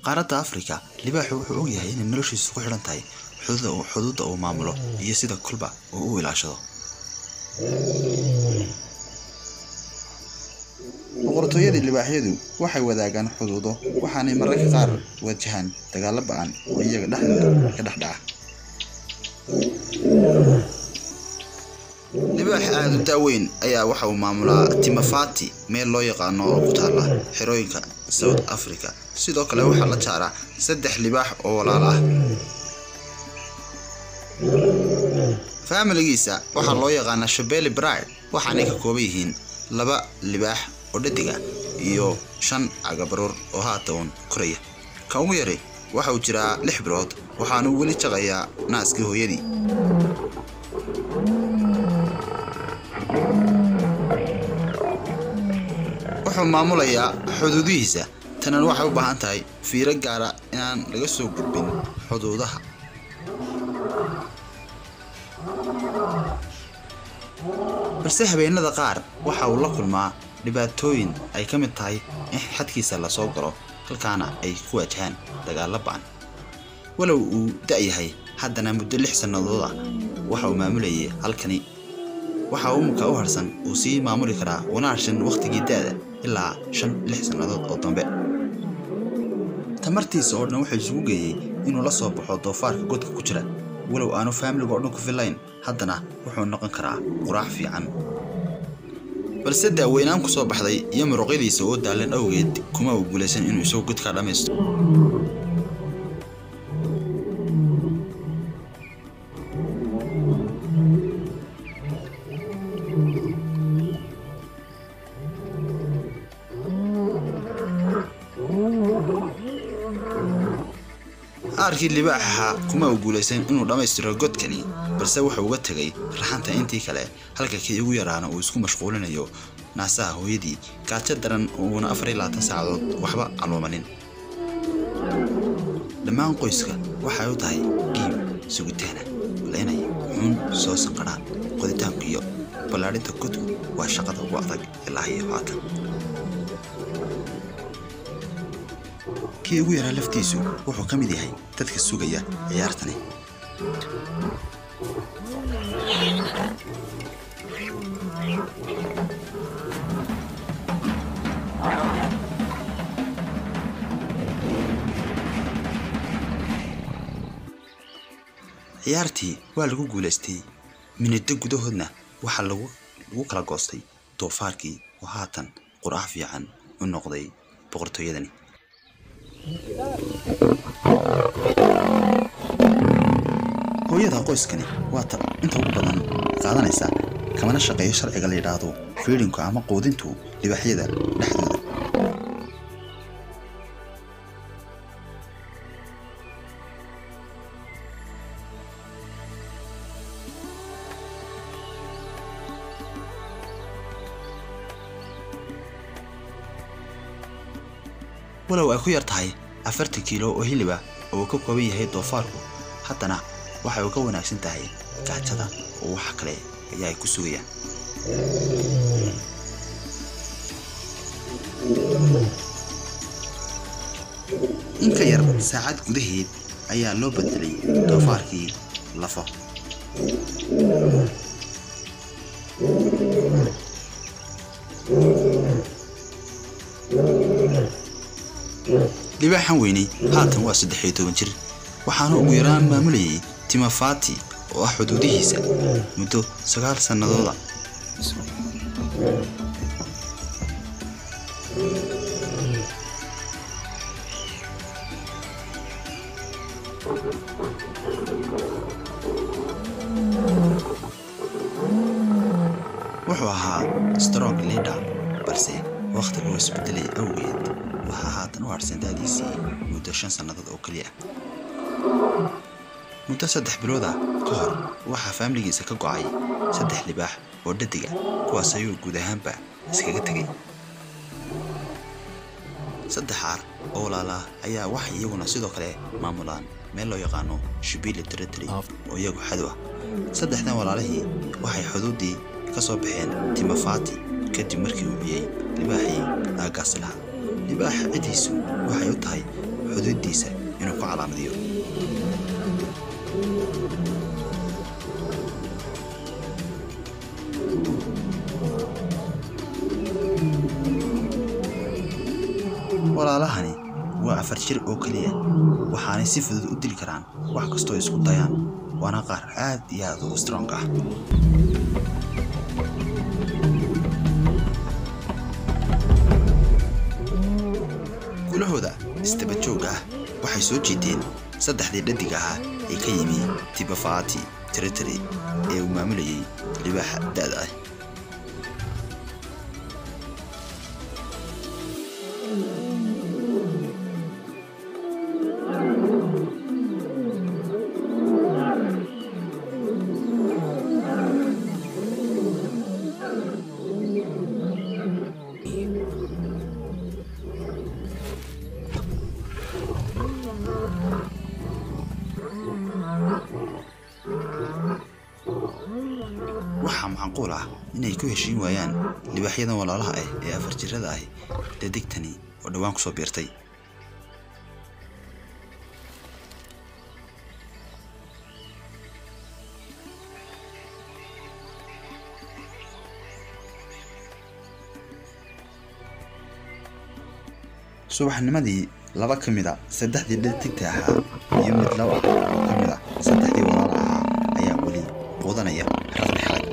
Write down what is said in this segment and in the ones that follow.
qaaradda afrika libaaxu wuxuu ogyahay inay noloshiisu ku xidhan tahay xuduudda uu maamulo iyo sida kolba uu u ilaashado boqortooyada libaaxyadu waxay wadaagaan xuduudo waxaanay mararka qaar wajahaan dagaalo ba-an oo iyaga dhexdooda ka dhex dhaca libaax aada u daaweyn ayaa waxa uu maamulaa timafati meel loo yaqaano oo ku taala xerooyinka south africa sidoo kale waxaa la jaaraa saddex libaax oo walaal ah faamiligiisa waxaa loo yaqaanaa shabeli bride waxaanay ka kooban yihiin laba libaax oo dhadiga iyo shan cagabaruur oo haatan koraya ka ugu yari waxa uu jiraa lix bilood waxaanu weli jaqayaa naaskii hooyadii wuxuu maamulayaa xuduudihiisa tanan waxay u baahan tahay fiiro gaara inaan laga soo gudbin xuduudaha balse habeenada qaar waxa uu la kulmaa dhibaatooyin ay ka mid tahay in xadkiisa lasoo galo halkaana ay ku waajahaan dagaalo ba-an walow uu da-yahay haddana muddo lix sannadooda waxa uu maamulayay halkani waxa umka u harsan uu sii maamuli karaa una harshan wakhtigii da-da ilaa shan lix sannadood oo dambe tamartiisa oo dhan wuxuu isugu geeyey inuu la soo baxo doofaarka godka ku jira walow aanu faamiliga oo dhan ku fillayn haddana wuxuu noqon karaa quraac fiican balse daaweynaan ku soo baxday iyo muruqyadiisa oo daalan awgeed kuma uu guulaysan inuu isagoo godkaa dhammaysto aarkii libaax ahaa kuma uu guulaysan inuu dhammaystiro godkani balse wuxuu uga tegay raxanta intii kale halka kii ugu yaraana uu isku mashquulinayo naasaha hooyadii gaajo daran uuna afar iyo labaatan saacadood waxba caloomanin dhammaan qoyska waxay u tahay giib sugitaana wala inay xun soo sanqadhaan qoditaanku iyo ballaadhinta godku waa shaqada ugu adag ilaa iyo haatan kii ugu yaraa laftiisu wuxuu ka mid yahay dadka sugaya ciyaartani ciyaartii waa lagu guulaystay miniddo gudahoodna waxaa lagu kala goostay doofaarkii oo haatan quraac fiican u noqday boqortooyadani hooyada qoyskani waa ta inta ugu badan qaadanaysa kamana shaqeeyo sharciga la yidhaahdo fiidhinku ama quudintu libaaxyada dhexdooda walow ay ku yar tahay afartan kiilo oo hiliba oo uu ka kooban yahay doofaarku haddana waxay uga wanaagsan tahay gaajada oo wax kale ayaa ay ku sugayaan in ka yar saacad gudaheed ayaa loo bedelay doofaarkii lafo libaaxan weynay haatan waa saddex iyo toban jir waxaana ugu yaraan maamulayay timafati oo ah xuduudihiisa muddo sagaal sannadooda wuxuu ahaa strong leader balse wakhtiga uu isbedelay awgeed waxaa haatan u harsan daadiisii muddo shan sannadood oo keliya muddo saddex bilooda ka hor waxaa faamiligiisa ka go'ay saddex libaax oo dhadiga kuwaas ayuu guud ahaanba iskaga tegay saddex aar oo walaalaa ayaa waxay iyaguna sidoo kale maamulaan meel loo yaqaano shubili territory oo iyagu xadu ah saddexdan walaalihii waxay xuduuddii ka soo baxeen timafati kadib markii uu ciyey libaaxii aagaasi lahaa libaaxa ciddiisu waxay u tahay xuduud xuduuddiisa inuu ku calaamadiyo walaalahani waa afar jir oo keliya waxaanay si fudud u dili karaan wax kastoo isku dayaan waana qaar aad iyo aad u strong ah gulahooda isdabajoog ah waxay soo jiiteen saddexdii dhadig ahaa ee ka yimi tibafaati territory ee uu maamulayay libaaxa da'da ah waxaa macquul ah inay ku heshiin waayaan libaaxyadan walaalaha ah ee afar jirada ah dadigtani oo dhowaan kusoo biirtay subaxnimadii laba ka mid a saddexdii dhadigta ahaa iyo mid laba oo ka mid a saddexdii walaala ahaa ayaa weli quudanaya raqdi xalag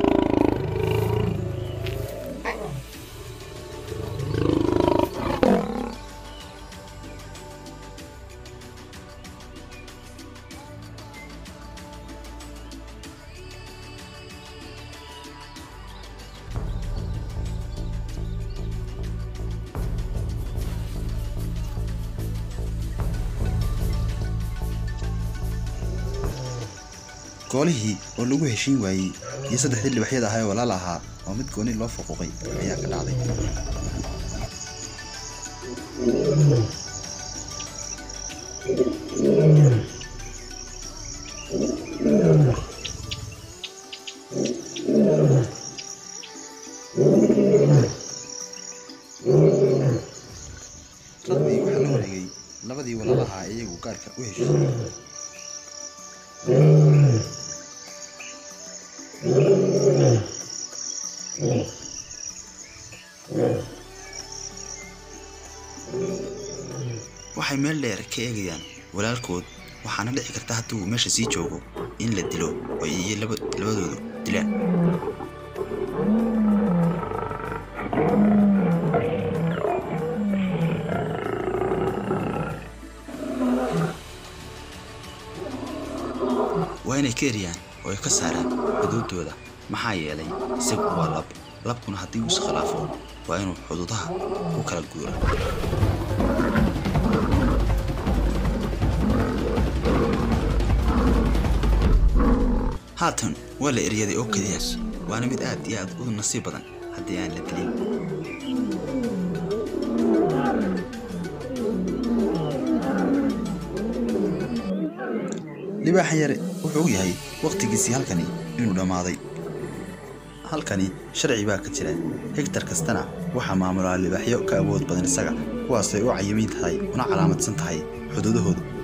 goolihii oo lagu heshiin waayey iyo saddexdii libaxyada ahaa ee walaal ahaa oo mid gooni loo fuquuqay ayaa ka dhacday raqdii waxaa la wareegay labadii walaal ahaa ee iyagu gaarka u heshiiyey waxay meel dheer ka eegayaan walaalkood waxaana dhici karta haddii uu meesha sii joogo in la dilo oo iyo laba- labadoodu dilaan waa inay ka eriyaan oo ay ka saaraan xuduuddooda maxaa yeelay isagu waa lab labkuna haddii uu iskhilaafo waa inuu xuduudaha ku kala guura haatan waa la eryaday oo keliya waana mid aad iyo aad u nasiib badan haddii aan la dilin libaaxa yare wuxuu og yahay wakhtigiisii halkani inuu dhammaaday halkani sharci baa ka jira hegtar kastana waxaa maamulaa libaaxyo ka awood badan isaga kuwaasay u cayimiin tahay una calaamadsan tahay xuduudahoodu